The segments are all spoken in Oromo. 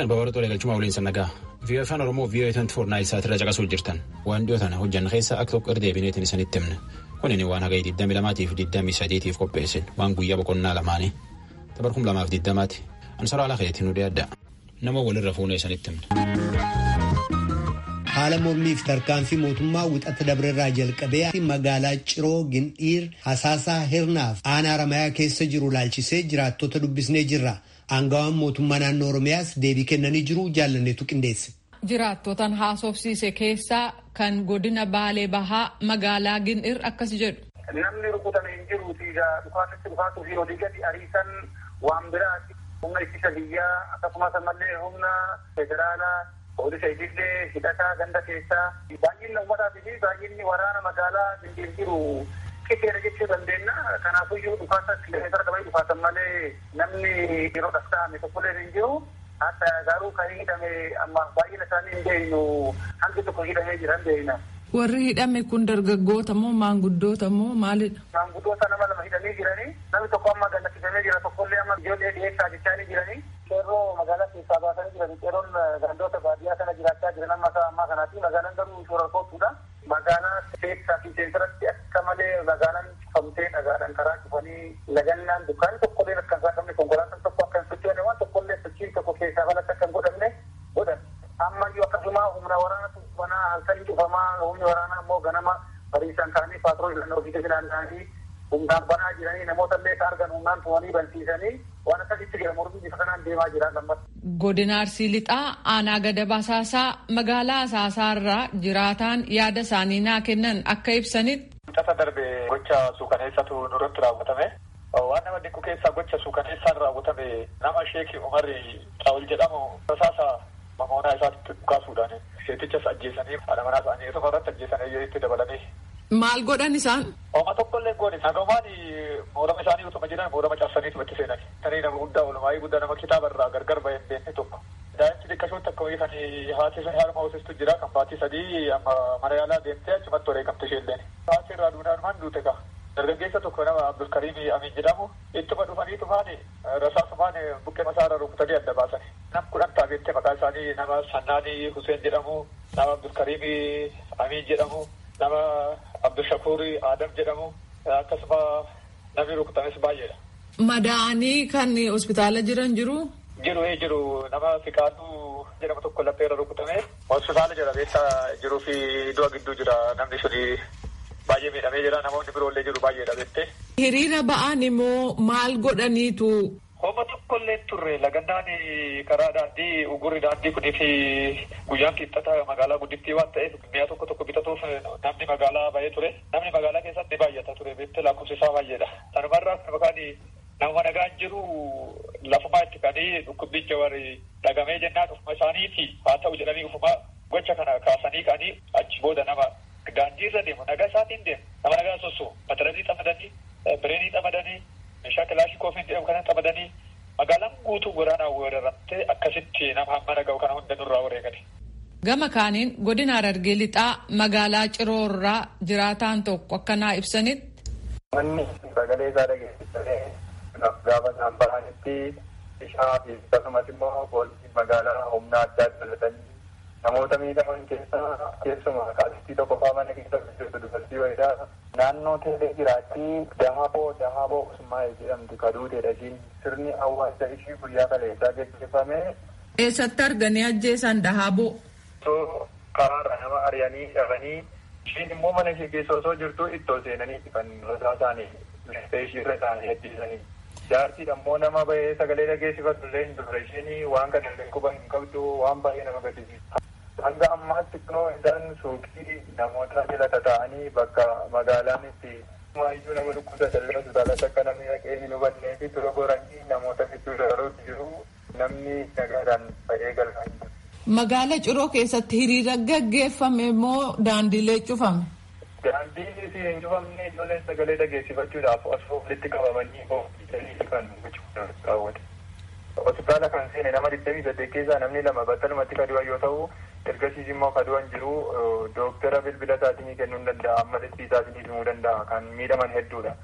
Nagaan baawara tolee galchuma waliin sannagaa. Viiyoo afaan Oromoo viiyoo 24 naayil saatirra caqasuu jirtan. Waan dhiyoo tana hojjanna keessa akka tokko irra deebineetiin isinitti himna. Kunin waan haga 22 fi 23 f qopheessin waan guyyaa boqonnaa lamaanii. Tabarkum lamaaf 20ti. Ansara ala keetiin nu adda. Nama walirra fuunee isinitti himna. haala mormiif tarkaanfii mootummaa wixata dabrerraa jalqabee magaalaa ciroo gindhiir hasaasaa hirnaaf aanaa ramayaa keessa jiru laalchisee jiraattota dubbisnee jirra aangawaan mootummaa naannoo oromiyaas deebii kennanii jiru jaallanneetu qindeesse. jiraattotan haasofsiise keessaa kan godina baalee bahaa magaalaa gindhiir akkas jedhu. namni rukutame hin jiruuti dhukaasatti dhukaasuu fi olii gadi ariisan waan biraati humna ittisa biyyaa akkasumas ammallee humna federaalaa poolisa itillee hidhataa ganda keessaa baay'inni uummataatii fi baay'inni waraana magaalaa gindhiir jiru qixeera jechuu dandeenya kanaafiyyuu dhukaasa kilomeetira dabalii dhukaasan malee namni yeroo dhasta'ame tokkollee hin jiru hatta garuu kan hidhame amma baay'ina isaanii hin beeknu hangi tokko hidhamee jira hin beekna. Warri hidhame kun dargaggoota moo maanguddoota moo maalidha? Maanguddoota nama lama hidhamee jiranii namni tokko amma gallachiifamee jira tokkollee amma ijoollee dhiyeessaa jechaa jiranii qeerroo magaalaa keessaa baasanii jiran qeerroon gandoota baadiyyaa kana jiraachaa jiran amma isaa ammaa kanaati magaalaan garuu shoora kootuudha. Magaalaa keessaa fi seensaratti akka malee magaalaan cufamtee dhagaadhaan karaa cufanii lagannaan dukkaanni tokkollee akka hin saaqamne konkolaataan tokko akka hin sochoone waan tokkollee sochiin tokko keessaa balatti akka hin godhamne godhan. Ammayyuu akkasuma humna waraanatu banaa halkanii cufamaa humni waraanaa immoo ganama bariisaan ka'anii paatroolii filannoo fi naanna'anii humnaan banaa jiranii namoota illee ka argan humnaan tumanii bansiisanii waan akkasitti jira mormii bifa kanaan deemaa jira lammas. Godina Arsii Lixaa aanaa gada basaasaa magaalaa asaasaarraa jiraataan yaada isaanii naa kennan akka ibsanitti. Tasa darbe gocha suukaneessatu nurratti raawwatame. Waan nama dhiqqu keessaa gocha suukaneessaan raawwatame nama sheekii Umarri Xaawul jedhamu rasaasa mamoonaa isaatti dhukaasuudhaan seetichas ajjeesanii haadha manaa isaanii tokko irratti ajjeesanii itti dabalanii. Maal godhan isaan? Ooma tokkollee goone nagamaan moorama isaanii utuma jiran moorama cabsaniitu itti seenan. Tanii nama guddaa olumaayii guddaa nama kitaaba irraa gargar bahee hin beekne tokko. Daa'imti xiqqashoon takka wayii kan haati ishee haadha hoosistu jira kan baatii sadii amma mana yaalaa deemtee achumatti wareegamte ishee Haati irraa duudhaan duute ka. Dargaggeessa tokko nama Abdulkariim Amin jedhamu ittuma dhufanii tufaani rasaasumaan buqqee masaarra rukutanii adda baasan. Nam kudhan taabeettee maqaa isaanii nama Sannaanii Huseen jedhamu, nama Abdulkariim Amin jedhamu, nama Abdushakuur Adam jedhamu akkasuma namni rukutames baay'eedha. Madaa'anii kan hospitaala jiran jiru. Jiru jiru nama Fiqaaduu jedhamu tokko lapheerra rukutame hospitaala jira beessa jiruu fi du'a gidduu jira namni suni baay'ee miidhamee jira namoonni biroollee jiru baay'eedha beektee. Hiriira ba'an immoo maal godhaniitu. Homa tokkollee turre lagannaan karaa daandii ugurri daandii kunii fi guyyaan qixxata magaalaa guddittii waan ta'eef mi'a tokko tokko bitatuuf namni magaalaa ba'ee ture. Namni magaalaa keessatti baay'ata ture beektee lakkoofsi isaa baay'eedha. Sanumarraa maqaan nama nagaan jiru lafumaa itti kanii dhukkubbicha warri dhagamee jennaan ufuma isaaniiti haa ta'u jedhanii ufuma gocha kana kaasanii kanii achi booda nama daandii irra deemu nagaa isaatiin deemu nama nagaa sosso mataranii xamadanii bireenii xamadanii meeshaa kilaashii koofiin jedhamu kana xamadanii magaalaan guutuu waraanaa weeraramtee akkasitti nama hamma naga'u kana hunda nurraa wareegani. Gama kaaniin godina Harargee lixaa magaalaa Ciroorraa jiraataan tokko akka naa ibsanitti. Manni sagalee isaa dhageessisee gaafa isaan bahanitti bishaa fi akkasumas immoo poolisii magaalaa humna addaa dabalatanii namoota miidhaman keessaa keessumaa qaalittii tokko faa mana keessa jirtu dubartii wayiidha. Naannoo teelee jiraatti dahaboo dahaboo usmaa'ee jedhamtu kaduuteedha ishiin sirni awwaalcha ishii guyyaa kaleessaa gaggeeffame. Eessatti arganii ajjeesan dahaboo? Osoo karaarra nama ari'anii dhabanii ishiin immoo mana ishee keessa osoo jirtu ittoo seenanii kan rasaa isaanii lafee ishii irra isaanii ajjeesanii. Jaartiin ammoo nama bahee sagalee dhageessifatu illee hin turre isheen waan kana illee quba hin qabdu waan baay'ee nama gaddisiisa. Hanga ammaatti kunoo isaan suuqii namoota jala tataa'anii bakka magaalaan itti maayyuu nama dhukkubsatan illee hospitaalatti akka namni dhaqee hin hubannee fi tura goranii namoota gidduu dabaluutti jiru namni nagaadhaan ba'ee galfaa jiru. Magaala Ciroo keessatti hiriira gaggeeffame moo daandiilee cufame? Daandiin isin hin cufamne ijoolleen sagalee dhageessifachuudhaaf osoo walitti qabamanii oofisanii kan raawwate. Hospitaala kan seene nama digdamii saddeet keessaa namni lama battalumatti kadu'an yoo ta'u ergasiis immoo kadu'an jiru dooktara bilbila isaatinii kennuu hin danda'a amma dhibbii isaatinii himuu danda'a kan miidhaman hedduudha.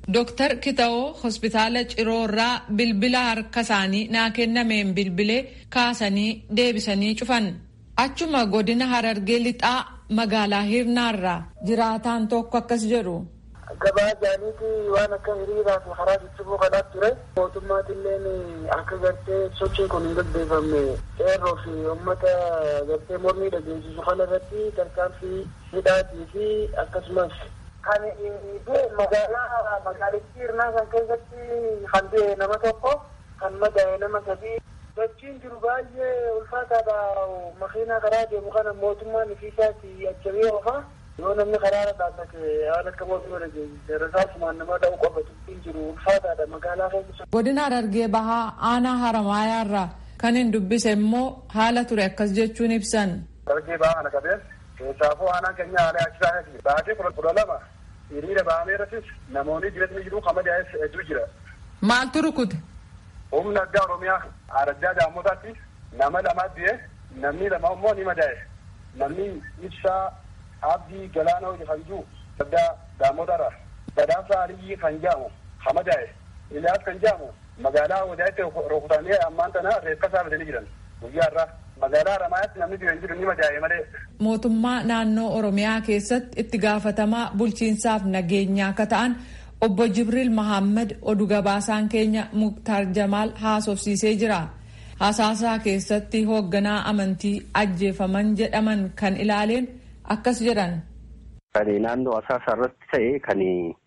Dooktar Kitawoo hospitaala Ciroorraa bilbila harka isaanii naa kennameen bilbilee kaasanii deebisanii cufan. Achuma godina Harargee lixaa magaalaa Hirnaarraa jiraataan tokko akkas jedhu. Gabaa jaaniiti waan akka hiriiraa fi karaa ciccimuu kanaa ture. Mootummaatilleen akka gartee sochiin kun hin gaggeeffamne qeerroo fi uummata gartee mormii dhageessisu kana irratti tarkaanfii hidhaatii fi akkasumas kan du'e magaalaa magaalittii hirnaa kan keessatti kan du'e nama tokko kan madaa'e nama sadii sochiin jiru baay'ee ulfaataadha makiinaa karaa deemu kana mootummaan ifiisaati ajjabee oofaa yoo namni karaarra dhaabbate waan akka mootummaa dhageessise rasaasumaan nama dha'u qofa dubbiin jiru ulfaataadha magaalaa keessa. Godina Harargee Bahaa aanaa Haramaayaarraa kan hin dubbise immoo haala ture akkas jechuun ibsan. Harargee Bahaa kana qabeen keessaafuu aanaan keenya haala achisaati. Baatee kudha lama hiriira bahamee irrattis namoonni jireenya jiru kama daa'es hedduu jira. Maaltu rukute? Humna addaa Oromiyaa Araddaa Daamotaatti nama lamaa du'e namni lama immoo ni madaa'e. Namni ibsaa abdii galaana hojii kan jiru addaa Daamotarra. Badhaasa Aliyyi kan jedhamu kan madaa'e. Iliyaas kan jedhamu magaalaa wadaatti rukutamee ammaan tana reeffa saafatanii jiran. Guyyaa irraa magaalaa Haramaayyaatti namni du'e hin jiru ni madaa'e malee. Mootummaa naannoo Oromiyaa keessatti itti gaafatamaa bulchiinsaaf nageenyaa akka ta'an obbo Jibriil Mahammad oduu gabaasaan keenya Muktaar Jamaal haasofsiisee jira. Hasaasaa keessatti hoogganaa amantii ajjeefaman jedhaman kan ilaaleen akkas jedhan. Kan naannoo asaasaa irratti ta'e kan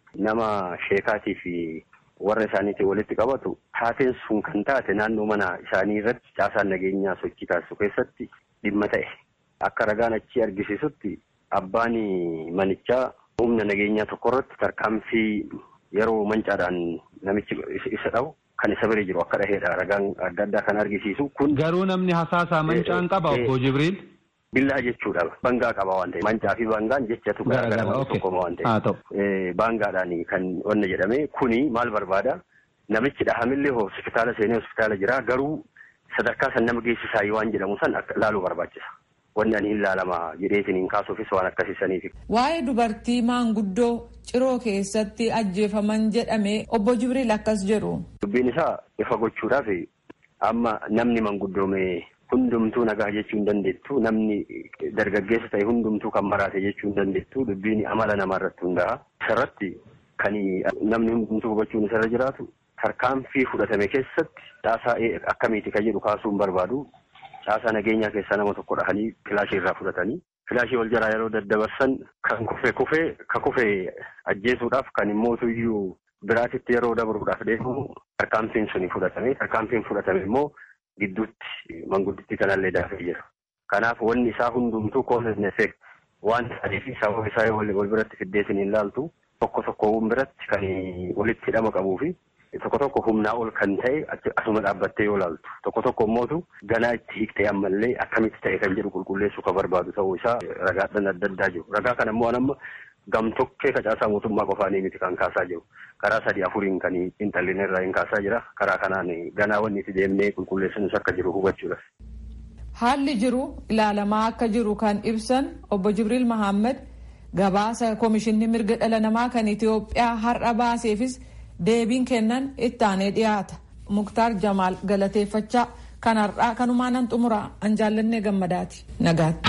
nama sheekaatii fi warra isaaniitiin walitti qabatu taateen sun kan taate naannoo mana isaanii irratti caasaan nageenyaa sochii taasisu keessatti dhimma ta'e. Akka ragaan achi argisiisutti abbaan manichaa humna nageenyaa tokko irratti tarkaanfii yeroo mancaadhaan namichi isa dhabu kan isa bira jiru akka dhaheedha ragaan adda addaa kan argisiisu kun. Garuu namni hasaasaa mancaan qaba obbo Jibriil. Billaa jechuudha. Bangaa qaba waan ta'eef. Mancaa fi bangaan jechatu garaagara tokkoma waan ta'eef. Baangaadhaan kan wanna jedhame kuni maal barbaada? Namichi dhahamillee hospitaala seenee hospitaala jira garuu sadarkaa san nama geessisaa waan jedhamu san laaluu barbaachisa. Wanni ani hin laalama jedheetiin hin kaasuufis waan akkasiisaniif. Waa'ee dubartii maanguddoo ciroo keessatti ajjeefaman jedhame obbo Jibriil akkas jedhu. Dubbiin isaa ifa gochuudhaaf amma namni manguddoome hundumtuu nagaa jechuu hin dandeettu namni dargaggeessa ta'e hundumtuu kan maraate jechuu hin dandeettu dubbiin amala namaa irratti hundaa'a. Isarratti kan namni hundumtuu hubachuun isarra jiraatu tarkaanfii fudhatame keessatti caasaa akkamiiti kan jedhu kaasuu hin barbaadu. Caasaa nageenyaa keessaa nama tokko dhahanii filaashii irraa fudhatanii filaashii wal jaraa yeroo daddabarsan kan kufe kufee ka kufe ajjeesuudhaaf kan immoo iyyuu biraatitti yeroo dabruudhaaf deemu tarkaanfiin suni fudhatame tarkaanfiin fudhatame immoo gidduutti mangudditti kanallee daafee jira. Kanaaf wanni isaa hundumtuu cause effect waan ta'eef sababa isaa wal biratti fiddeetiin hin laaltu tokko tokko biratti kan walitti hidhama qabuu fi tokko tokko humnaa ol kan ta'e asuma dhaabbattee yoo laaltu tokko tokko immootu ganaa itti hiiktee ammallee akkamitti ta'e kan jedhu qulqulleessuu kan barbaadu ta'uu isaa ragaadhaan adda addaa jiru. Ragaa kana immoo amma gamtokkee facaasaa mootummaa qofaanii miti kan kaasaa jiru. Karaa sadii afuriin kan xiinxalliin irraa hin kaasaa jira. Karaa kanaan ganaa wanni itti deemnee qulqulleessinus akka jiru hubachuudha. Haalli jiru ilaalamaa akka jiru kan ibsan obbo Jibriil Mahammad gabaasa Komishinni Mirga Dhala Namaa kan Itoophiyaa har'a baaseefis deebiin kennan itti aanee dhiyaata. Muktaar Jamaal galateeffachaa kan har'aa kanumaanan xumura an jaallannee gammadaati. Nagaatti.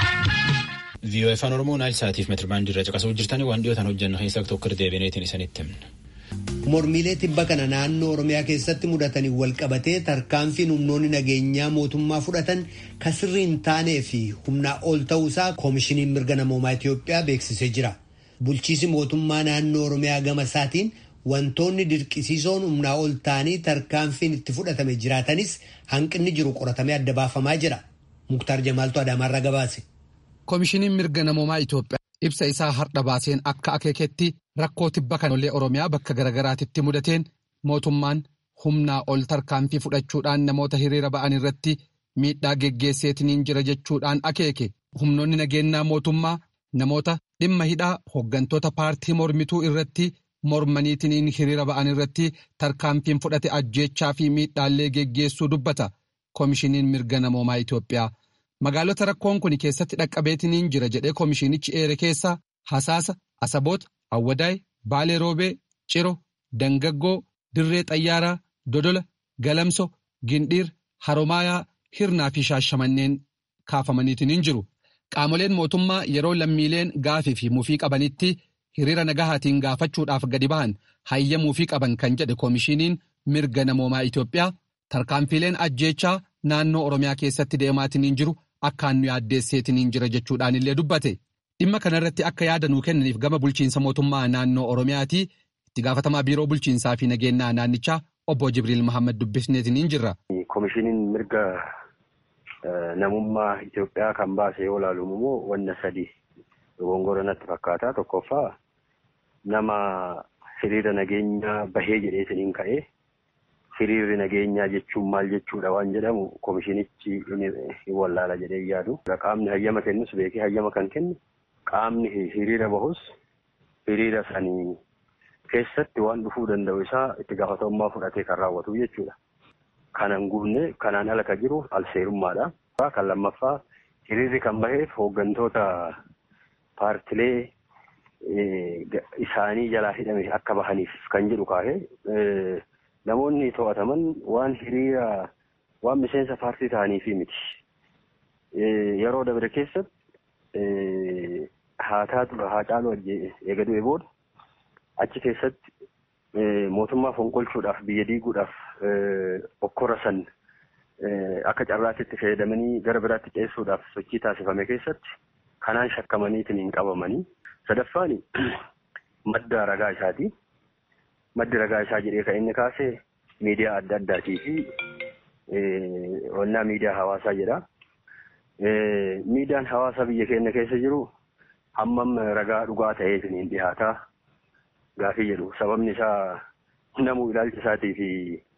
viiyoo afaan oromoo naayil saatiif meetirbaandii irra caqasuu jirtanii waan dhiyootaan hojjannu keessaa tokko deebineetiin isinitti himna. Mormiilee tibba kana naannoo Oromiyaa keessatti mudatanii wal qabatee tarkaanfiin humnoonni nageenyaa mootummaa fudhatan kan sirrii hin taanee fi humnaa ol ta'uusaa koomishiniin mirga namoomaa Itoophiyaa beeksisee jira. Bulchiisi mootummaa naannoo Oromiyaa gama isaatiin wantoonni dirqisiisoon humnaa ol ta'anii tarkaanfiin itti fudhatame jiraatanis hanqinni jiru qoratamee adda baafamaa jira. Muktaar Jamaaltu Adaamaarraa gabaase. Koomishiniin mirga namoomaa Itoophiyaa ibsa isaa har'a baaseen akka akeeketti rakkoo tibba kanollee Oromiyaa bakka garaagaraatitti mudateen mootummaan humnaa ol tarkaanfii fudhachuudhaan namoota hiriira ba'an irratti miidhaa geggeesseetiniin jira jechuudhaan akeeke. Humnoonni nageenyaa mootummaa namoota dhimma hidhaa hooggantoota paartii mormituu irratti mormaniitiniin hiriira ba'an irratti tarkaanfiin fudhate ajjeechaa fi miidhaallee geggeessuu dubbata. Koomishiniin mirga namoomaa Itoophiyaa. Magaalota rakkoon kun keessatti dhaqqabeetiniin jira jedhee koomishinichi eere keessaa Hasaasa, Asaboota, Awwadaay, Baalee Roobee, ciro dangaggoo dirree xayyaaraa dodola galamso gindhiir haromaayaa hirnaa fi shaashamanneen kaafamaniitiin hin jiru qaamoleen mootummaa yeroo lammiileen gaafii fi mufii qabanitti hiriira nagahaatiin gaafachuudhaaf gadi bahan hayyamuu fi qaban kan jedhe koomishiniin mirga namoomaa Itoophiyaa tarkaanfiileen ajjeechaa naannoo Oromiyaa keessatti deemaatiin jiru akkaan nu yaaddeesseetiin jira jechuudhaan illee dubbate. Dhimma kanarratti akka yaada nuu kennaniif gama bulchiinsa mootummaa naannoo Oromiyaati itti gaafatamaa biiroo bulchiinsaa fi nageenyaa naannichaa obbo Jibriil Mahammad dubbisneetiin jirra. Koomishiniin mirga namummaa Itoophiyaa kan baase yoo ilaalu immoo wanna sadi gongora natti fakkaata. Tokkoffaa nama hiriira nageenyaa bahee jedheetiniin ka'ee hiriirri nageenyaa jechuun maal jechuudha waan jedhamu koomishinichi ni wallaala jedhee yaadu. Qaamni hayyama kennus beekee hayyama kan kennu qaamni hiriira bahus hiriira sanii keessatti waan dhufuu danda'u isaa itti gaafatamummaa fudhatee kan raawwatu jechuudha. Kanan guunne kanaan ala kan jiru alseerummaadha. Kan lammaffaa hiriirri kan baheef hooggantoota paartilee isaanii jalaa hidhame akka bahaniif kan jedhu kaahee namoonni to'ataman waan hiriira waan miseensa paartii ta'aniifi miti. Yeroo dabre keessatti haa taatu haa caalu eegaduu booda achi keessatti mootummaa fonqolchuudhaaf biyya diiguudhaaf okkora san akka carraatti itti fayyadamanii gara biraatti ceessuudhaaf sochii taasifame keessatti kanaan shakkamaniitiin hin qabamanii. Sadaffaan madda ragaa isaati. Maddi ragaa isaa jedhee kan inni kaase miidiyaa adda addaatii fi wannaa miidiyaa hawaasaa jedha. Miidiyaan hawaasaa biyya keenya keessa jiru hammam ragaa dhugaa ta'eetiin hin dhihaataa gaafii jedhu. Sababni isaa namuu ilaalcha isaatii fi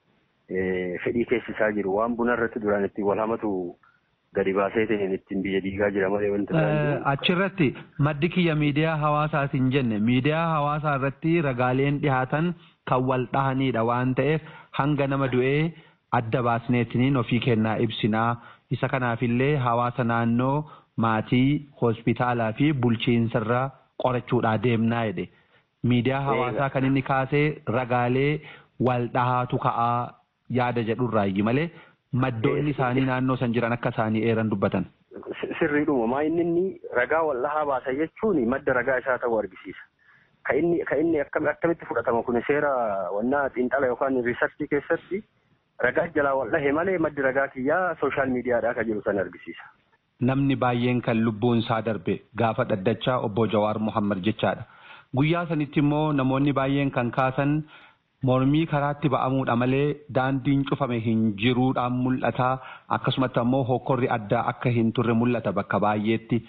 fedhii keessi isaa jiru waan buna irratti duraan ittiin wal hamatu gadi baaseetiin ittiin biyya diigaa jira malee wanti Achirratti maddi kiyya miidiyaa hawaasaatiin jenne miidiyaa hawaasaa irratti ragaaleen dhihaatan kan wal dhahanidha waan ta'eef hanga nama du'ee adda baasneetiniin ofii kennaa ibsinaa isa kanaafillee hawaasa naannoo maatii hospitaalaa fi bulchiinsarra qorachuudhaa deemnaa jedhe. Miidiyaa hawaasaa kan inni kaasee ragaalee wal dhahaatu ka'aa yaada jedhurraayyi malee maddoonni isaanii naannoo san jiran akka isaanii eeran dubbatan. Sirriidhuma maa inni inni ragaa wal dhahaa baasa jechuun madda ragaa isaa ta'uu argisiisa. Ka inni ka inni akkamitti fudhatama kun seera wannaa xiinxala yookaan riisarchii keessatti ragaa jalaa wal dhahe malee maddi ragaa kiyyaa sooshaal miidiyaadhaa kan jiru san argisiisa. Namni baay'een kan lubbuun isaa darbe gaafa dhaddachaa obbo Jawaar Muhammad jechaadha. Guyyaa sanitti immoo namoonni baay'een kan kaasan mormii karaatti ba'amuudha malee daandiin cufame hin jiruudhaan mul'ata akkasumatti ammoo hokkorri addaa akka hin turre mul'ata bakka baay'eetti.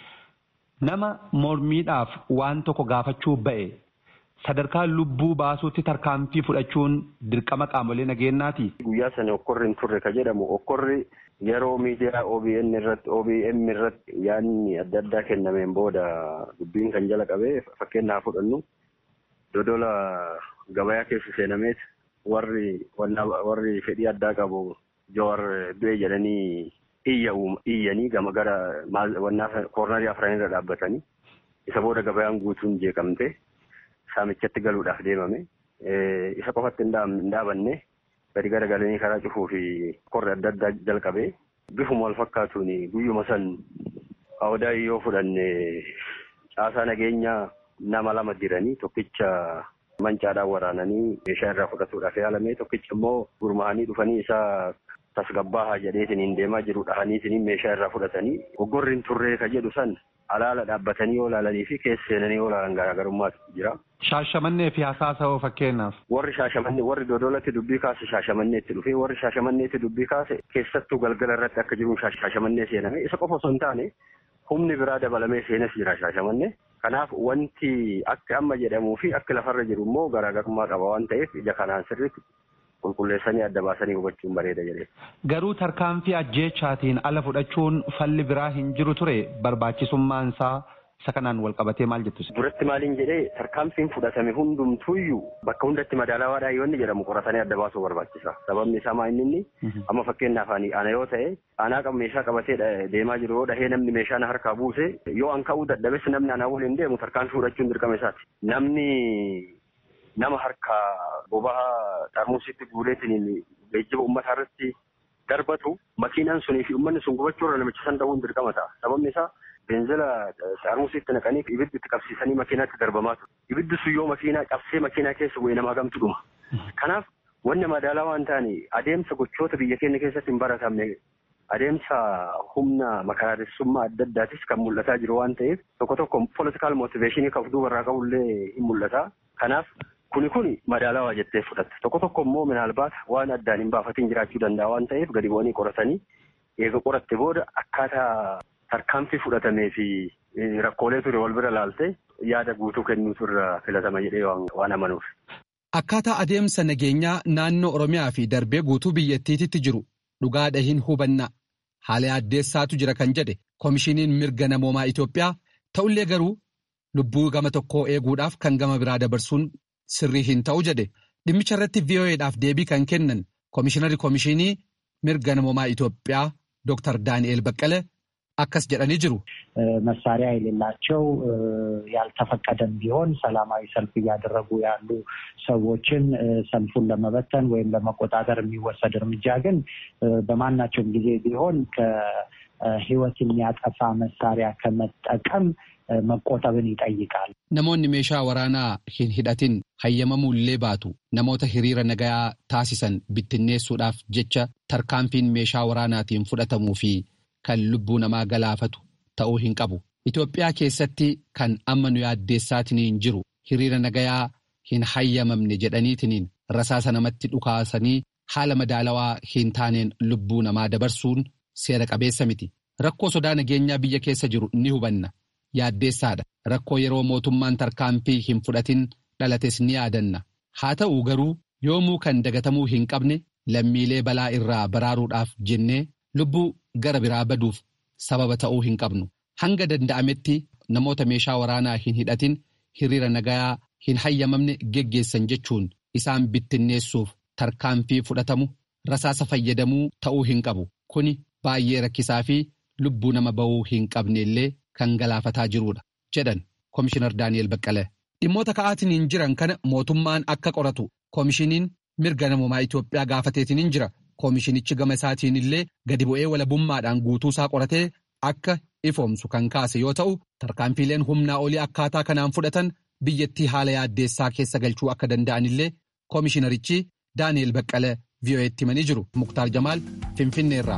Nama mormiidhaaf waan tokko gaafachuu ba'e sadarkaa lubbuu baasuutti tarkaanfii fudhachuun dirqama qaamolee nageenyaati. Guyyaa sana hokkorri hin turre ka jedhamu hokkorri yeroo miidiyaa OBN irratti OBM irratti yaadni adda addaa kennameen booda dubbiin kan jala qabee fakkeenyaaf fudhannu dodola gabayaa keessa seenameet warri warri fedhii addaa qabu Jawaar du'e jedhanii iyyanii gama gara wannaa koornarii afran irra dhaabbatanii isa booda gabayaan guutuun jeeqamte saamichatti galuudhaaf deemame isa qofatti hin dhaabanne gadi gara galanii karaa cufuu fi korri adda addaa jalqabee bifuma wal fakkaatuun guyyuma san awdaa yoo fudhanne caasaa nageenyaa nama lama jiranii tokkicha mancaadhaan waraananii meeshaa irraa fudhatuudhaaf yaalame tokkicha immoo gurmaa'anii dhufanii isaa tasgabbaahaa jedheetiin hin deemaa jiru dhahaniitiin meeshaa irraa fudhatanii goggorri hin turree ka jedhu san alaala dhaabbatanii yoo ilaalanii fi keessa seenanii yoo ilaalan garaagarummaatu jira. Shaashamannee fi hasaasa hoo fakkeenyaaf. Warri shaashamannee warri dodolatti dubbii kaase shaashamanneetti dhufee warri shaashamanneetti dubbii kaase keessattuu galgala irratti akka jiruun shaashamannee seename isa qofa osoo hin taane humni biraa dabalamee seenas jira shaashamannee. Kanaaf wanti akka amma jedhamuu fi akka lafarra jiru immoo garaagarummaa qaba waan ta'eef ija kanaan sirriitti qulqulleessanii adda baasanii hubachuun bareeda jedhee. Garuu tarkaanfii ajjeechaatiin ala fudhachuun falli biraa hin jiru ture barbaachisummaan isaa isa kanaan wal qabatee maal jettu? Duratti maaliin jedhee tarkaanfiin fudhatame hundumtuuyyuu bakka hundatti madaalawaadhaa yoo inni jedhamu qoratanii adda baasuu barbaachisa. Sababni isaa maa inni inni amma fakkeenyaaf ana yoo ta'e anaa qabu meeshaa qabatee deemaa jiru yoo dhahee namni meeshaa na harkaa buuse yoo an ka'uu dadhabes namni anaa waliin deemu tarkaanfii fudhachuun dirqama isaati. Namni nama harka boba'aa xarmusitti guureetiin geejjiba uummataa irratti darbatu makiinaan sunii fi uummanni sun gubachuu irra namicha san dhabuun dirqama ta'a. Sababni isaa beenzila xarmusitti naqanii ibiddi itti qabsiisanii makiinaatti darbamaa ture. Ibiddi sun yoo makiinaa cabsee makiinaa keessa bu'ee nama hagamtu dhuma. Kanaaf wanni madaalaa waan ta'ani adeemsa gochoota biyya keenya keessatti hin baratamne adeemsa humna makaraaressummaa adda addaatis kan mul'ataa jiru waan ta'eef tokko tokko politikaal mootiveeshinii kan duubarraa qabullee hin mul'ata. Kanaaf kuni kuni madaalawaa jettee fudhatte tokko tokko immoo minaalbaata waan addaan hin baafatiin jiraachuu danda'a waan ta'eef gadi bu'anii qoratanii eega qoratte booda akkaataa tarkaanfii fudhatamee fi rakkoolee ture wal bira laalte yaada guutuu kennuutu irra filatama jedhee waan amanuuf. Akkaataa adeemsa nageenyaa naannoo Oromiyaa fi darbee guutuu biyyattiitti jiru dhugaadha hin hubanna haala addeessaatu jira kan jedhe koomishiniin mirga namoomaa Itoophiyaa ta'ullee garuu lubbuu gama tokkoo eeguudhaaf kan gama biraa dabarsuun sirrii hin ta'u jedhe dhimmicha irratti VOA'dhaaf deebii kan kennan koomishinarri koomishinii mirga namoomaa Itoophiyaa Dr. Daani'eel Baqqale akkas jedhanii jiru. መሳሪያ የሌላቸው ያልተፈቀደም ቢሆን ሰላማዊ ሰልፍ እያደረጉ ያሉ ሰዎችን ሰልፉን ለመበተን ወይም ለመቆጣጠር የሚወሰድ እርምጃ ግን በማናቸውም ጊዜ ቢሆን ከሕይወት የሚያጠፋ መሳሪያ ከመጠቀም መቆጠብን ይጠይቃል። Namoonni meeshaa waraanaa hin hidhatin hayyamamullee baatu namoota hiriira nagayaa taasisan bittinneessuudhaaf jecha tarkaanfiin meeshaa waraanaatiin fudhatamuu fi kan lubbuu namaa galaafatu ta'uu hin qabu. Itoophiyaa keessatti kan amma nu yaaddeessaatiniin jiru hiriira nagayaa hin hayyamamne jedhaniitiniin rasaasa namatti dhukaasanii haala madaalawaa hin taaneen lubbuu namaa dabarsuun seera qabeessa miti. Rakkoo sodaa nageenyaa biyya keessa jiru ni hubanna. Yaaddeessaadha. Rakkoo yeroo mootummaan tarkaanfii hin fudhatin dhalates ni yaadanna. Haa ta'u garuu yoomuu kan dagatamuu hin qabne lammiilee balaa irraa baraaruudhaaf jennee lubbuu gara biraa baduuf sababa ta'uu hin qabnu. Hanga danda'ametti namoota meeshaa waraanaa hin hidhatin hiriira nagayaa hin hayyamamne geggeessan jechuun isaan bittinneessuuf tarkaanfii fudhatamu rasaasa fayyadamuu ta'uu hin qabu. Kuni baay'ee rakkisaa fi lubbuu nama ba'uu hin qabneellee kan galaafataa jirudha jedhan Komishinar Daani'el Baqqalee. Dhimmoota ka'aatiin jiran kana mootummaan akka qoratu koomishiniin mirga namoomaa Itoophiyaa gaafateetiin jira. Koomishinichi gama isaatiin illee gadi bu'ee walabummaadhaan guutuusaa qoratee akka ifoomsu kan kaase yoo ta'u tarkaanfiileen humnaa olii akkaataa kanaan fudhatan biyyattii haala yaaddeessaa keessa galchuu akka danda'an illee koomishinarichi Daani'el Baqqalee VOA'tti himanii jiru. Muktaar Jamaal Finfinneerraa.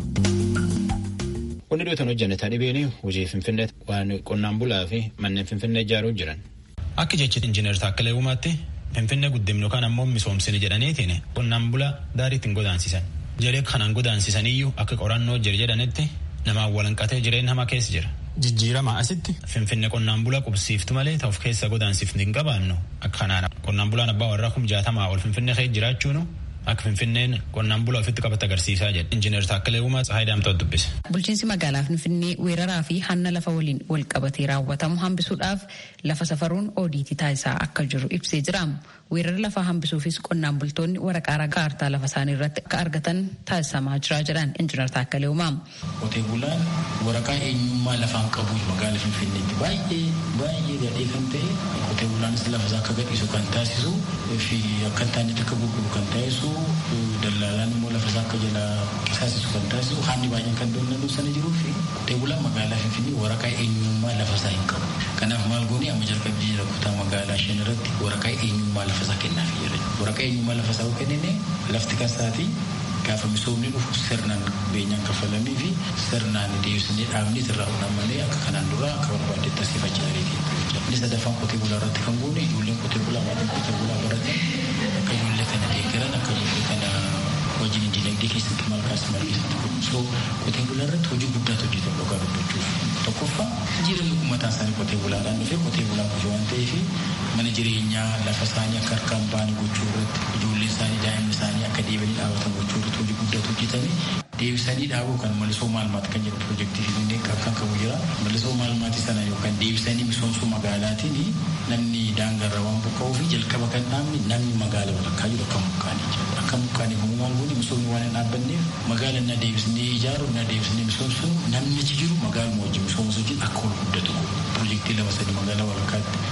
Qonni dhiyootaan hojjannetaa dhibeen hojii Finfinnee waan qonnaan bulaa fi manneen Finfinnee ijaaruu jiran. Akka jechi injiinar Taakkalee Uumaatti Finfinnee guddimnu yookaan ammoo misoomsine jedhaniitiin qonnaan bulaa daarii ittiin godaansisan. Jedhee kanaan godaansisaniyyu akka qorannoo jira jedhanitti namaan walanqatee jireenya hamaa keessa jira. Jijjiirama asitti Finfinnee qonnaan bulaa qubsiiftu malee ta'uuf keessa godaansiifni hin qabaannu akka kanaan qonnaan bulaan abbaa warraa kum jaatamaa ol Finfinnee keessa jiraachuunu akka finfinneen qonnaan bulaa ofitti qabate agarsiisaa jedhe injiinar Taakkalee Uumaa Tsahaay Daamtoot dubbise. Bulchiinsi magaalaa Finfinnee weeraraa fi hanna lafa waliin wal qabatee raawwatamu hambisuudhaaf lafa safaruun oodiitii taasisaa akka jiru ibsee jira. Weerara lafaa hambisuufis qonnaan bultoonni waraqaa ragaa kaartaa lafa isaanii irratti akka argatan taasisamaa jira jedhan injiinar Taakkalee Uumaa. Qotee bulaan waraqaa eenyummaa lafaan qabu magaalaa Finfinneetti baay'ee baay'ee gadhee kan ta'e qotee bulaanis lafa isaa akka gadhiisu kan taasisu fi akka hin taanetti akka gurguru kan taasisu dallaalaan immoo lafa isaa akka jala qisaasisu kan taasisu haalli baay'een kan doonanuu sana jiruu fi qotee bulaan magaalaa Finfinnee waraqaa eenyummaa lafa isaa hin qabu. Kanaaf maal goonee amma jalqabbii jira kutaa magaalaa shan irratti waraqaa eenyummaa lafa isaa kennaaf jira. Waraqaa eenyummaa lafa isaa kennine lafti kasaati gaafa misoomni dhufu sirnaan beenyaan kafalamii fi sirnaan deebisnee dhaabni irraa uumamanii akka kanaan dura akka barbaadetti asiifachaa jireeti. Inni sadaffaan qotee bulaa irratti kan goone ijoolleen qotee bulaa maatiin qotee bulaa baratan akka ijoollee kana deeggaran akka ijoollee kana wajjin dinagdee keessatti maal kaasa maal keessatti godhu. So qotee bulaa irratti hojii guddaatu hojjetame dhugaa dubbachuuf. Tokkoffaa jireenya uummataa isaanii qotee bulaadhaan dhufee qotee bulaa kufu waan ta'eef mana jireenyaa lafa isaanii akka harkaan ba'anii gochuu irratti ijoollee isaanii daa'imni isaanii akka deebi'anii dhaabatan gochuu irratti hojii guddaatu hojjetame. Deebisanii dhaabuu kan malisoo maalmaati kan jedhu piroojeektii finfinnee kan qabu jira. Malisoo maalmaati sana yookaan deebisanii misoomsuu magaalaatiin namni daangarra waan buqqa'uu fi jalqaba kan dhaabni namni magaala walakkaa jiru akka mukaanii jira. Akka mukaanii kun waan goone misoomni waan hin dhaabbanneef magaala na deebisnee ijaaru na deebisnee misoomsu namni achi jiru magaaluma wajjin misoomsu wajjin akka ol guddatu piroojeektii lama sadii magaalaa walakkaatti kan ijaaru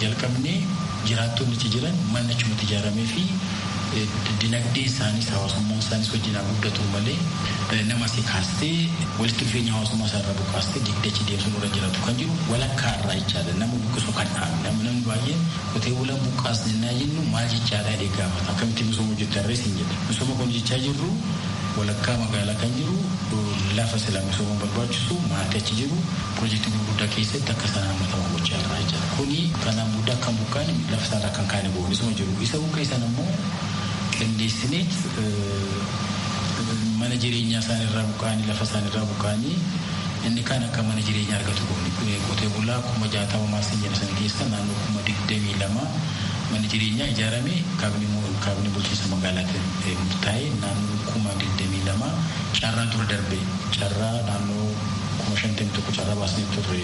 jalqabnee jiraattonni achi jiran manni achumatti ijaaramee fi dinagdeen isaaniis hawaasummaan isaaniis wajjin guddatu malee nama si kaastee walitti dhufeenya hawaasummaa isaa irraa buqqaastee digdachi deemsuun irra jiraatu kan jiru walakkaa irraa jechaadha nama buqqisu kan dhaabne namni baay'een qotee bulaan buqqaasne naa jennu maal jechaadha jedhee gaafata akkamitti misooma hojjetarrees hin jedhe misooma kun jechaa jirru walakkaa magaalaa kan jiru lafa sila misooma barbaachisu maatii achi jiru piroojeektii gurguddaa keessatti akka isaan hammataman gochaa irraa jechaadha kuni kanaan booda akka hin buqqaane lafa isaarraa kan kaane boonisuma jiru isa buqqeessan ammoo qindeessineet mana jireenyaa isaanirraa buqqaanii lafa isaanirraa buqqaanii inni kan akka mana jireenyaa argatu goone qotee bulaa kuma jaatama maasii jedha sana keessa naannoo kuma digdamii lama mana jireenyaa ijaarame kaabinii bulchiinsa magaalaatiin murtaa'e naannoo kuma digdamii lama carraa dura darbe carraa naannoo kuma shantamii tokko carraa baasnee turre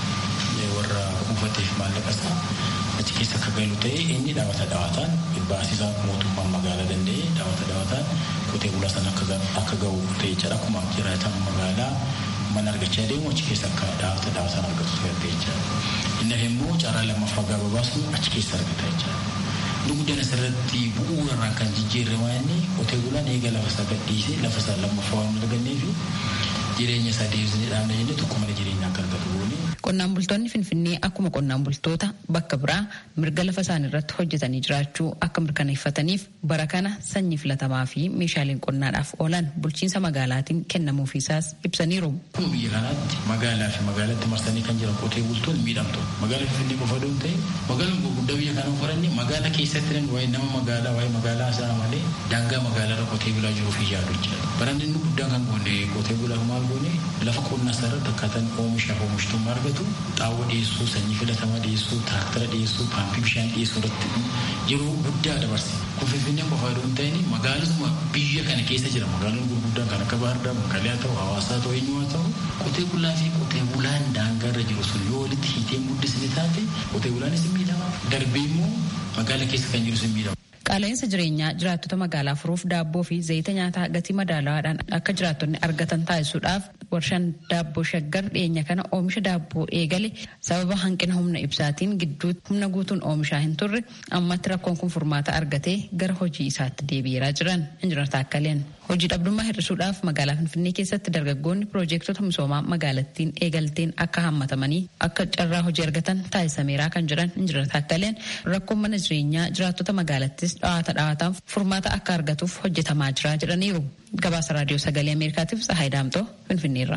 warra kuufateef maallaqa isaa achi keessa akka galu ta'e inni dhaabata dhaabataan baasisaa mootummaan magaalaa danda'e dhaabata dhaabataan qotee bulaa sana akka ga'u ta'e jedha akkuma jiraatan magaalaa mana argachaa deemu achi keessa akka dhaabata dhaabataan argatu ta'e jechaadha. Inni immoo carraa lammaffaa gaafa baasu achi keessa argata jechaadha. Inni guddaan asirratti bu'uurarraan kan jijjiirre inni qotee bulaan eega lafa isaa gadhiisee lafa isaa lammaffaa waan argannee fi jireenya isaa deebisnee dhaabna jennee tokko mana jireenyaa akka argatu goone. Qonnaan bultoonni Finfinnee akkuma qonnaan bultoota bakka biraa mirga lafa isaanii irratti hojjetanii jiraachuu akka mirkaneeffataniif bara kana sanyii filatamaa fi meeshaaleen qonnaadhaaf oolan bulchiinsa magaalaatiin kennamuufiisaas ibsaniiru. Kun biyya kanaatti magaalaa fi magaalatti marsanii kan jiran qotee bultoonni miidhamtu. Magaalaa Finfinnee qofa doon ta'e magaalaan gurguddaa biyya kanaa qoranne magaalaa keessatti waa'ee nama magaalaa waa'ee magaalaa isaa malee daangaa magaalaa irra qotee bulaa jiruu fi yaadu jechuudha. Baraan inni guddaan kan goone qotee bulaa maal goone lafa qonnaa isaa irratti akkaataan oomishaaf oomishtummaa argatu xaawwa dhiyeessuu sanyii filatamaa dhiyeessuu tiraaktara dhiyeessuu paampii bishaan dhiyeessuu irratti yeroo guddaa dabarse. Kun Finfinnee qofa yoo ta'in magaalotuma biyya kana keessa jira magaalonni gurguddaan kan akka Baardaa, Maqalee haa ta'u, Hawaasaa ta'u, eenyu haa ta'u qotee bulaa fi qotee bulaan daangaa irra jiru sun yoo walitti hiitee guddisni taate qotee bulaanis hin miidhama. Darbee immoo magaalaa keessa kan jiru sun miidhama. Qaala'insa jireenyaa jiraattota magaalaa furuuf daabboo fi zayita nyaataa gatii madaalawaadhaan akka jiraattonni argatan taasisuudhaaf warshaan daabboo shaggar dhiyeenya kana oomisha daabboo eegale sababa hanqina humna ibsaatiin gidduutti humna guutuun oomishaa hin turre ammatti rakkoon kun furmaata argatee gara hojii isaatti deebi'eeraa jiran injinar Taakkaleen. Hojii dhabdummaa hir'isuudhaaf magaalaa Finfinnee keessatti dargaggoonni piroojeektota misoomaa magaalattiin eegalteen akka hammatamanii akka carraa hojii argatan taasisameeraa kan jiran injinar Taakkaleen rakkoon mana jireenyaa jiraattota magaalattis dhawaata dhawaataan furmaata akka argatuuf hojjetamaa jira jedhaniiru. Gabaasa raadiyoo sagalee Ameerikaatiif Tsahaay Daamtoo Finfinneerra.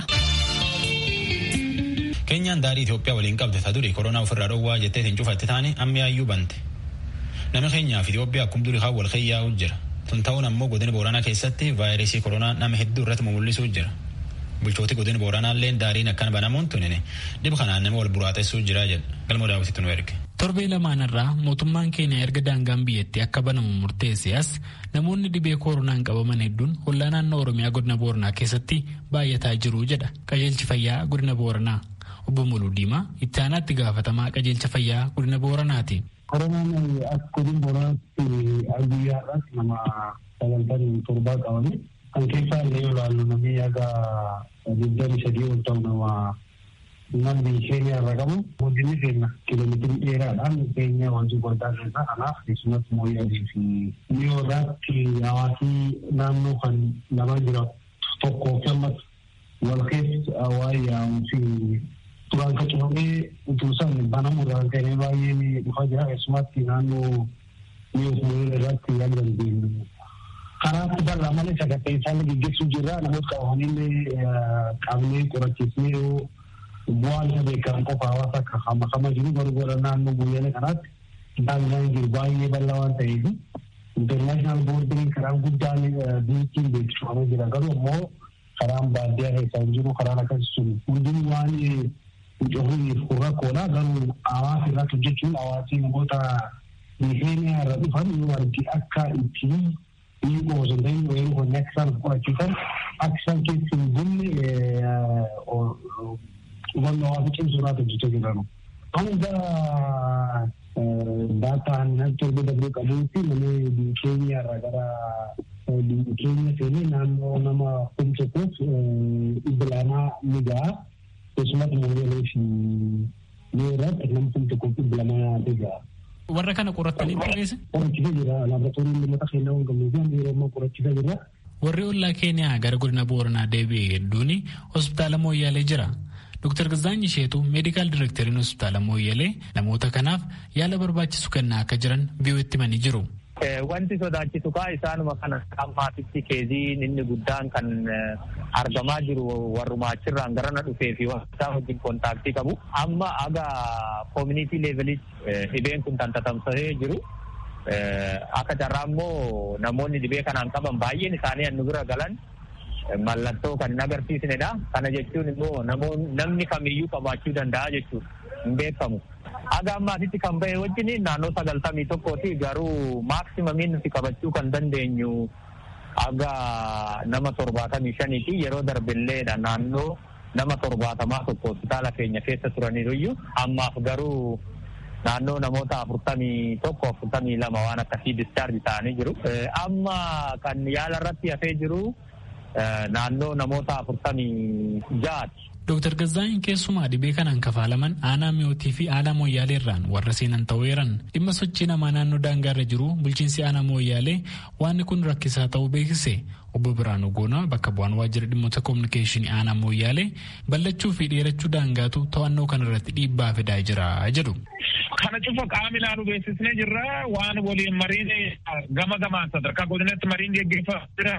Keenyaan daarii Itoophiyaa waliin qabde ta durii koronaa ofirraa dhowwaa jettee hin cufatte taane ammiyaayyuu bante. Nama keenyaaf Itoophiyaa akkuma durii kan wal keeyyaa'u jira. Tun ta'uun ammoo godina Booranaa keessatti vaayirasii koronaa nama hedduu irratti mul'isuu jira. Bulchooti godina Booranaallee daariin akkana banamuun tunine dhib kanaan nama wal buraaxessuu jira jedha. Galma daawwititti nu erge. Torbee lamaanirraa mootummaan keenya erga daangaan biyyattii akka banamu murteesse as namoonni dhibee koronaan qabaman hedduun hollaa naannoo Oromiyaa godina Booranaa keessatti baay'ataa jiru jedha qajeelchi fayyaa godina Booranaa. Obbo Muluu Diimaa itti aanaatti gaafatamaa qajeelcha fayyaa godina Booranaati. Koronaan akka godina Booranaatti guyyaa irratti nama sagaltamii torbaa qabame kan keessaa illee yoo ilaallu namni yaga digdamii sadii ol ta'u nama namni keenya irra qabu guddinni keenya kiiloomeetirii dheeraadhaan keenya wanti guddaa keessa kanaaf keessumatti mooyyaalee fi mi'oodhaatti hawaasii naannoo kan lama jira tokkoo fi ammas wal keessa waa'ee yaa'uu fi duraan qacabamee utuu san banamu irraan ka'ee baay'ee dhufaa jira keessumatti naannoo mi'oof mooyyaalee irratti yaada dandeenyu. Karaatti bal'aa malee sagantaa isaan gaggeessuu jirra namoota qabamanii qabnee qorachiisnee yoo bu'aan isa beekamu qofa hawaasa akka hamakama jiru garuu gara naannoo guyyaa kanaatti daangaan jiru baay'ee bal'aa waan ta'eef intarnaashinaal boordiriin karaan guddaan biyyattiin beeksifamee jira garuu ammoo karaan baadiyyaa keessaa hin jiru karaan akkasii sun hundin waan cufuuf kun rakkoodha garuu hawaasa irratti hojjechuun hawaasii namoota keeniyaa irra dhufan yoo argi akka ittiin ni qoosoo ta'in weeruu qonni akka isaan qorachiisan akka isaan keessa hin bunne hubannoo hawaasa cimsuu irratti hojjechaa jiranu. Hanga daataan torba darbee qabuutti namni biyya keenya irraa gara biyya keenya seenee naannoo nama kum tokkoof dhibba lamaa ni ga'a. Keessumatti mooyyalee fi Yoo irratti namni kun tokko dhibba lama yaatee jira. Warra kana qorattanii qopheesse? Qorachiisa jira. Laaboraatoorii lamata kennaa hin qabnee fi yeroo ammaa qorachiisa jira. Warri ollaa Keeniyaa gara godina Booranaa deebi'e hedduun hospitaala Mooyyaalee jira. Dr. Gazaanyi Sheetuu meedikaal direekteriin hospitaala Mooyyalee namoota kanaaf yaala barbaachisu kennaa akka jiran biyyootti himanii jiru. Wanti sodaachisu kaa isaanuma kana ammaatitti keeziin inni guddaan kan argamaa jiru warrumaa achirraan garana dhufee fi isaa wajjin kontaaktii qabu. Amma aga koomunitii leevelitti dhibeen kun kan tatamsa'ee jiru. Akka carraa immoo namoonni dhibee kanaan qaban baay'een isaanii nu bira galan mallattoo kan hin agarsiisnedha. Kana jechuun immoo namni kamiyyuu qabaachuu danda'a jechuudha. Hin beekamu. Aga ammaatitti kan bahe wajjin naannoo sagaltamii tokkooti garuu maaksimamin nuti qabachuu kan dandeenyu aga nama torbaatamii shaniiti yeroo darbilleedha naannoo nama torbaatamaa tokko hospitaala keenya keessa turaniiruyyuu ammaaf garuu naannoo namoota afurtamii tokko afurtamii lama waan akkasii discharge ta'anii jiru. Amma kan yaala irratti hafee jiru naannoo namoota afurtamii ja'aati. Dooktar Gazaanyi keessumaa dhibee kanaan kafaalaman aanaa mi'ootii fi aanaa mooyyaalee irraan warra seenan ta'eeran dhimma sochii namaa naannoo daangaarra jiru bulchiinsi aanaa mooyyaalee waan kun rakkisaa ta'uu beeksise obbo Biraanuu Goonaa bakka bu'aan waajjira dhimmoota koominikeeshinii aanaa mooyyaalee ballachuu fi dheerachuu daangaatu to'annoo kanarratti dhiibbaa fidaa jira jedhu. Kana cufa qaama ilaalu beeksisnee jirra waan waliin mariin gama gamaan sadarkaa godinatti mariin geggeeffamaa jira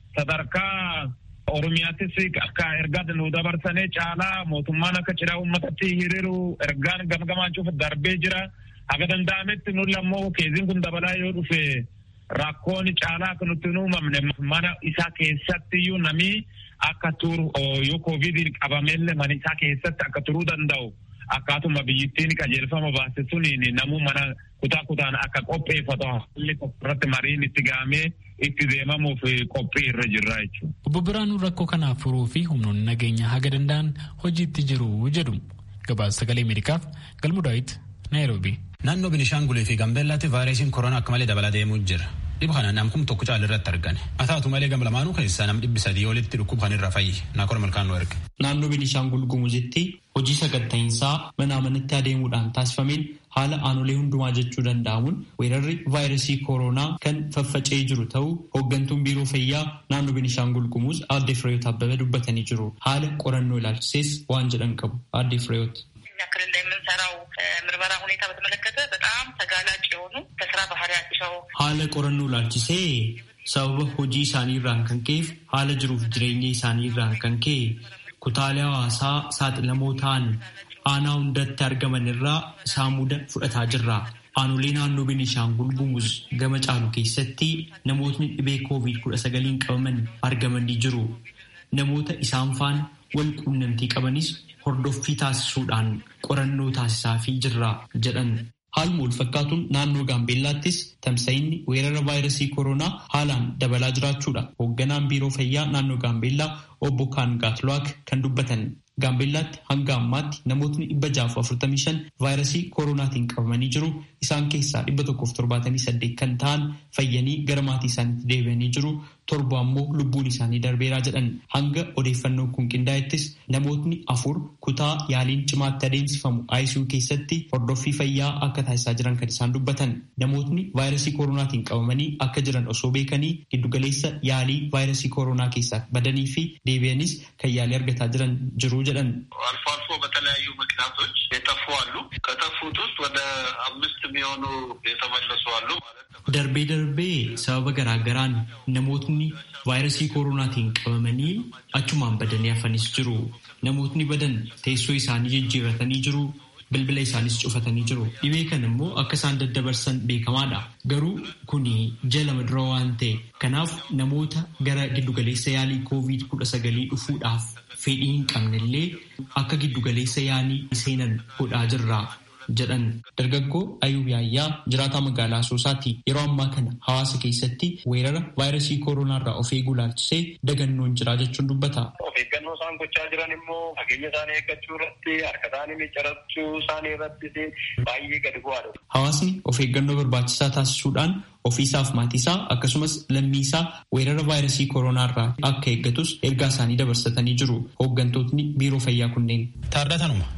sadarkaa Oromiyaattis akka ergaa nu dabarsanii caalaa mootummaan akka cidhaa uummatatti hiriiru ergaan gamgamaan cufa darbee jira. Haga danda'ametti nuti ammoo keeziin kun dabalaa yoo dhufe rakkoon caalaa akka nutti hin uumamne mana isaa keessatti iyyuu namni akka turu yoo koovidii qabamellee mana isaa keessatti akka turuu danda'u akkaatuma biyyittiin qajeelfama baase suniin namuu mana kutaa kutaan akka qopheeffatu haalli irratti mariin itti gahamee itti deemamuuf qophii irra jirra jechuudha. Obbo Biraanuu rakkoo kanaaf furuu fi humnoonni nageenya haga danda'an hojiitti jiru jedhu. Gabaasa sagalee Ameerikaaf Galmu Daawit Naayiroobii. Naannoo Binishaangulee fi Gambeellaatti vaayirasiin koronaa akka malee dabalaa deemuu jira. Dhibba kana namkum tokko caala irratti argame. Haa taatu malee gam lamaanuu keessaa nam dhibbi sadii olitti dhukkuba kan irra fayyi. Naakora malkaanuu erga. Naannoo Beenishaangul Gumuzitti hojii sagatta'iinsaa manaa manatti adeemuudhaan taasifameen haala aanolee hundumaa jechuu danda'amuun weerarri vaayirasii kooroonaa kan faffaca'ee jiru ta'uu hooggantuun biiroo fayyaa naannoo Beenishaangul Gumuz aadde Fireeyoot Abbabee dubbatanii jiru. Haala qorannoo ilaalchisees waan jedhan qabu aadde Fireeyoot. እኛ ክልል ላይ የምንሰራው ምርመራ ሁኔታ በተመለከተ በጣም ተጋላጭ የሆኑ ከስራ ባህሪያቸው haala qorannoo ilaalchisee sababa hojii isaanii irraan kan ka'eef haala jiruuf jireenya isaanii irraan kan ka'e kutaalee hawaasaa saaxilamoo ta'an aanaa hundatti argaman irraa saamuda fudhataa jirra. Aanolee naannoo Beenishaangul Gumuz gama caalu keessatti namootni dhibee koovid kudha sagaliin qabaman argamanii jiru. Namoota isaan faana wal quunnamtii qabanis hordoffii taasisuudhaan qorannoo taasisaafii jirra jedhan. Haaluma wal fakkaatuun naannoo Gaambeellaattis tamsa'inni weerara vaayirasii koronaa haalaan dabalaa jiraachuudha. Hoogganaan biiroo fayyaa naannoo Gaambeellaa obbo Kaangaatluwaak kan dubbatan. Gaambeellaatti hanga ammaatti namootni dhibba jaaf afurtamii shan vaayirasii koronaatiin qabamanii jiru. Isaan keessaa dhibba tokkoof torbaatamii saddeet kan ta'an fayyanii gara maatii isaaniitti deebi'anii jiru. Torba ammoo lubbuun isaanii darbeeraa jedhan. Hanga odeeffannoon kun qindaa'ettis namootni afur kutaa yaaliin cimaatti adeemsifamu ICU keessatti hordoffii fayyaa akka taasisaa jiran kan isaan dubbatan. Namootni vaayirasii koronaatiin qabamanii akka jiran osoo beekanii giddugaleessa yaalii vaayirasii koronaa keessaa badanii fi deebi'anis kan yaalii argataa jiran jiru jedhan. አልፎ አልፎ በተለያዩ ምክንያቶች የጠፉ አሉ። ከጠፉት ውስጥ ወደ አምስት የሚሆኑ የተመለሱ አሉ ማለት ነው። Darbee darbee sababa garaagaraan namootni vaayirasii koronaatiin qabamanii achumaan badanii hafanis jiru. Namootni badan teessoo isaanii jijjiirratanii jiru. Bilbila isaanis cufatanii jiru. Dhibee kan immoo akka isaan daddabarsan beekamaadha. Garuu kuni jala dura waan ta'e. Kanaaf namoota gara giddugaleessa yaalii koovid kudha sagalii dhufuudhaaf fedhii hin qabnellee akka giddugaleessa yaalii seenan godhaa jirra. jedhan dargaggoo ayuub yaayyaa jiraataa magaalaa asoosaati yeroo ammaa kana hawaasa keessatti weerara vaayirasii kooroonaa irraa of eeguu ilaalchisee dagannoon jira jechuun dubbata. Of eeggannoo isaan gochaa jiran immoo fageenya isaanii eeggachuu irratti harka isaanii miccirachuu isaanii irratti baay'ee gadi bu'aadha. Hawaasni of eeggannoo barbaachisaa taasisuudhaan ofiisaaf maatiisaa akkasumas lammiisaa weerara vaayirasii kooroonaa irraa akka eeggatus ergaa isaanii dabarsatanii jiru hooggantootni biiroo fayyaa kunneen. Taardatanuma